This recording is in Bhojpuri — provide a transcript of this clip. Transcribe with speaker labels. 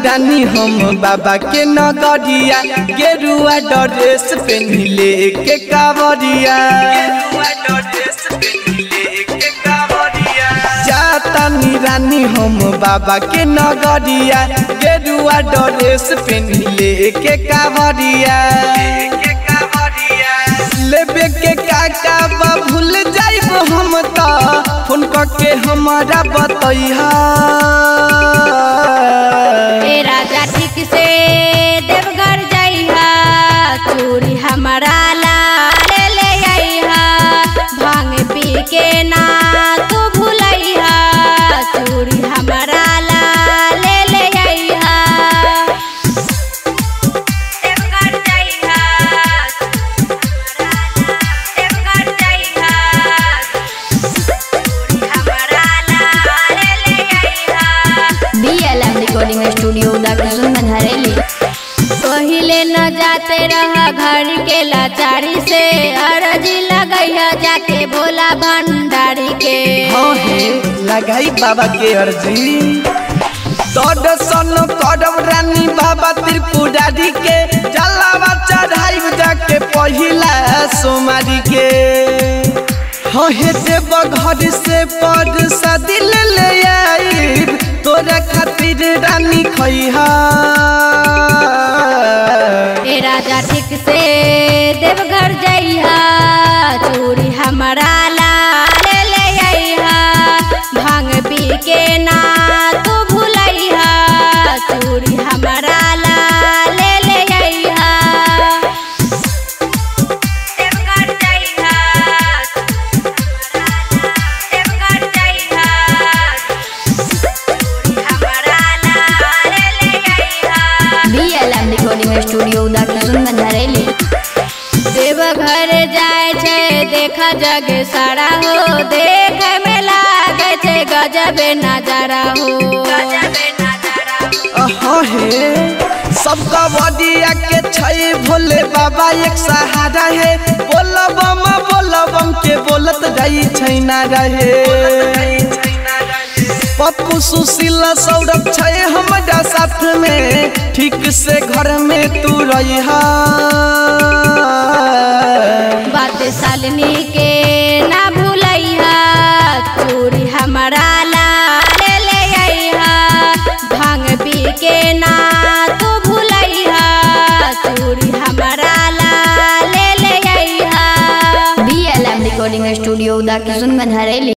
Speaker 1: रानी हम बाबा के नगरिया गेरुआ ड्रेस पेन्हिले के कावरिया जातानी रानी हम बाबा के नगरिया गेरुआ ड्रेस पेन्हिले के कावरिया लेबे के काका बा भूल जाइब हम त फोन करके हमारा बतैहा
Speaker 2: ए राजा ठीक से देवघर जइहा चूड़ी हमारा ला ले ले आइहा भांग पी के ना तू भूलैहा चूड़ी हमारा ला ले ले आइहा देवघर जइहा देवघर जइहा चूड़ी हमारा ला ले ले आइहा
Speaker 3: बीएलएम रिकॉर्डिंग स्टूडियो दाकिशन हरेली
Speaker 2: पहिले न जाते रहा घर के लाचारी से अरजी लगैया जाके भोला भंडारी के
Speaker 1: हाँ हे लगाई बाबा के अर्जी दर्शन करब रानी बाबा त्रिपुरारी के जलावा चढ़ाई जाके पहिला सोमारी के हाँ हे देव घर से पर सदिल ले आई तोरा खातिर रानी खैहा
Speaker 2: ए राजा ठीक से देवघर जइहा चूड़ी हमारा ला ले ले आइहा भांग पी के ना तू भूलैहा चूड़ी हमारा ला ले ले आइहा देवघर जइहा देवघर जइहा चूड़ी हमारा ला ले ले आइहा
Speaker 3: बीएलएम रिकॉर्डिंग स्टूडियो दाकिशन हरेली
Speaker 2: देवघर जाय छै देख जग सारा हो देख में लागे छै गजब नजारा हो
Speaker 1: हाँ हे सबका बडिया के छै भोले बाबा एक सहारा है बोलबम बोलबम के बोलत जाई छै ना रहे पप्पू सुशील सौरभ छै हमारा साथ में ठीक से घर में तू रहिहा
Speaker 2: बात सालनी के ना भूलैहा चूड़ी हमारा ला ले ले आइहा भांग पी के ना तू भूलैहा चूड़ी हमारा ला ले ले आइहा
Speaker 3: बीएलएम रिकॉर्डिंग स्टूडियो दाकिशन हरेली